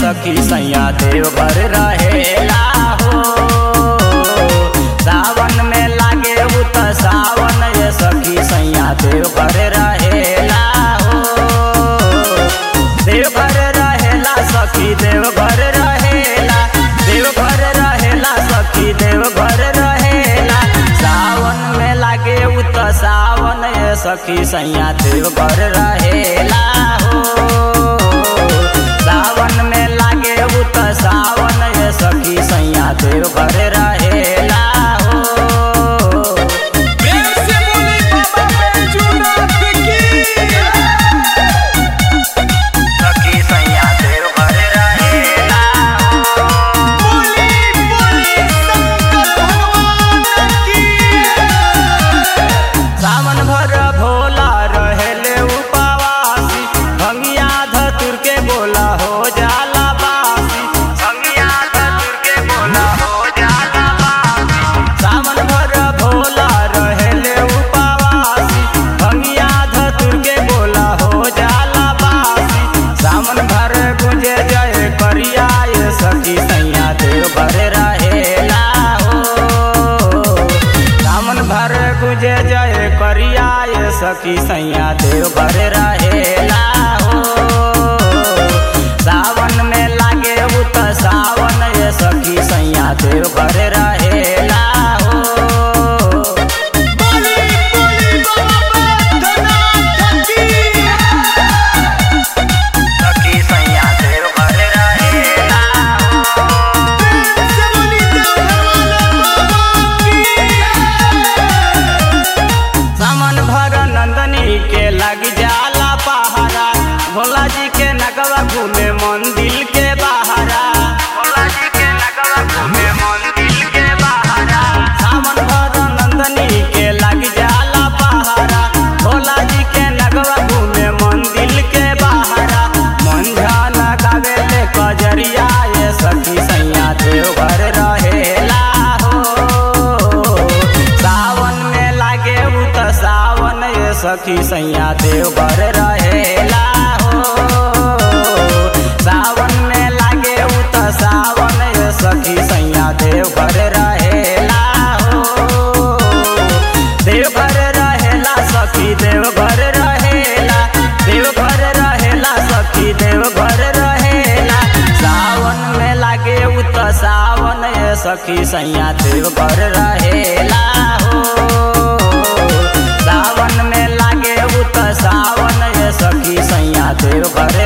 सखी सैया देवघर रहेला हो सावन में लागे उ त सावन ये सखी सैया देवघर रहेला हो देवघर रहेला सखी देवघर रहेला देवघर रहेला सखी देवघर रहेला सावन में लागे उ त सावन ये सखी सैया देवघर रहेला हो सावन में लागे उ त सावन ये सखी सैया देवघर रहेला हो प्रेम से बोली बाबा बैजूनाथ की सखी सैया देवघर रहेला हो बोली बोली शंकर भगवान की सावन भर भोला रहेले उपवासी भंगिया धतुर के बोला हो जाला बासी भंगिया धतुर के बोला हो जाला बासी सावन भर भोला रहेले उपवासी भंगिया धतुर के बोला हो जाला बासी सावन भर गुंजे जय करिया ये सखी सैया देव भर रहेला हो सावन भर गुजे जय करिया ये सखी सैया देव भर रहेला हो सावन में लागे उ त सावन ये सखी सैया देव भर रहेला हो बोली बोली बाबा बैजूनाथ की सखी सैया देव भर रहेला हो प्रेम से बोली देवघर वाले बाबा की सामन भर नंदनी के लग जाला पहारा भोला जी के नगवा घूमे मंदिर के बहारा भोला जी के नगवा घूमे मंदिर के बहारा सामन भर नंदनी के लग जाला पहारा भोला जी के नगवा घूमे मंदिर के बहारा मंझा लगावे ले कजरिया ये सखी सैया देवघर रहेला हो सावन में लागे उ त सावन ये सखी सैया देवघर रहेला हो सावन में लागे उ त सावन ये सखी सैया देवघर रहेला हो देवघर रहेला सखी देवघर रहेला देवघर रहेला सखी देवघर रहेला सावन में लागे उ त सावन ये सखी सैया देवघर रहेला हो सावन में लागे उ त सावन ये सखी सैया देवघर